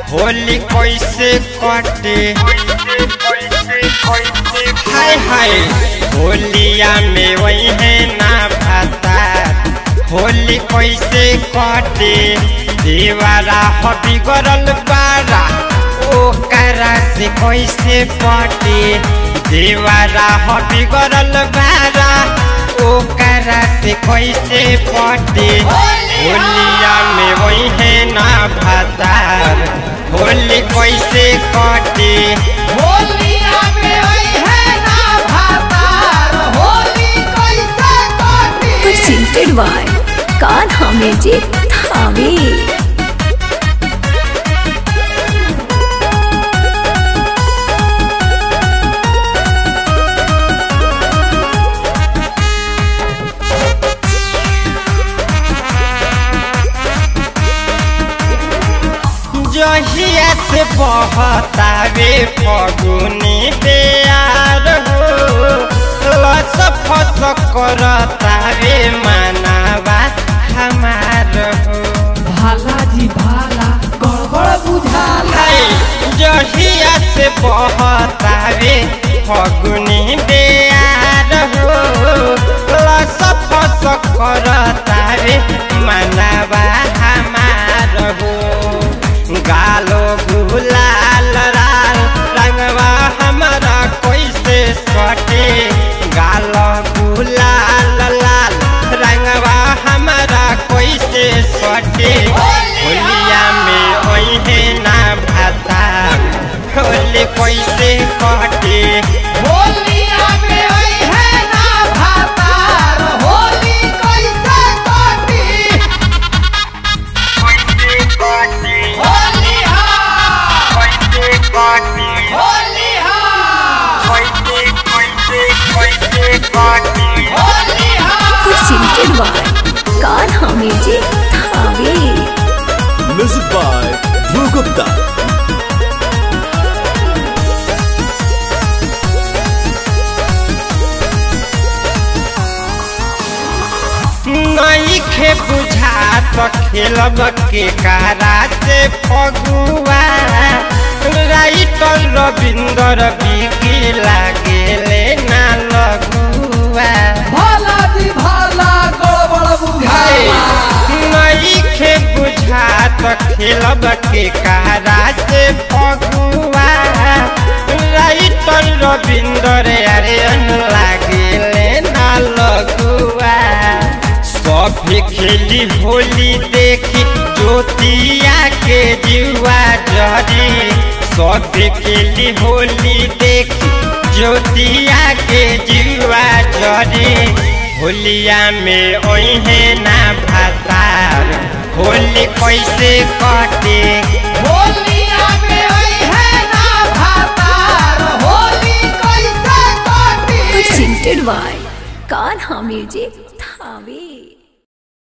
होली कैसे कटे हाय हाय होलिया में वही है ना भाता होली कैसे कटे देवारा हबी गरल बारा ओकरा से कैसे पटे देवारा हबी गरल बारा ओकरा से कैसे पटे होलिया में वही है ना भातार होली कैसे कटे होलिया में वही है ना भातार होली कैसे कटी presented by Kanha Music Thave. जहिया से बहतावे फगुनी बेयार हो लस फस करतावे मानावा हमार हो भाला जी भाला गड़बड़ बुझाला हाय जहिया से बहतावे फगुनी बेयार हो लस फस करतावे मानावा हमार हो गालो गुलाल लाल रंगवा हमारा कैसे सटे गालो गुलाल लाल रंगवा हमारा कैसे सटे होलिया में ओहे ना भाता होली कैसे कटे होलिया में वही है ना भातार होली कैसे कटी होली हाँ होली हाँ होली हाँ Presented by Kanha Music Thave. Music by Dhruv Gupta. नहीं खे बुझा तो खेलब के कारा से फगुआ राइटर रविंदर बिकी लागेले ना लगुआ भाला जी भाला गड़बड़ बुझाला नहीं खे बुझा तो खेलब के कारा से फगुआ राइटर रविंदर अरे लागेले ना लगुआ सब खेली होली देखी ज्योतिया के जुआ जरी सब खेली होली देखी ज्योतिया के जुआ जरी होलिया में ओहे ना भातार होली कैसे कटे होलिया में वही है ना भातार होली कैसे कटी Presented by Kanha Music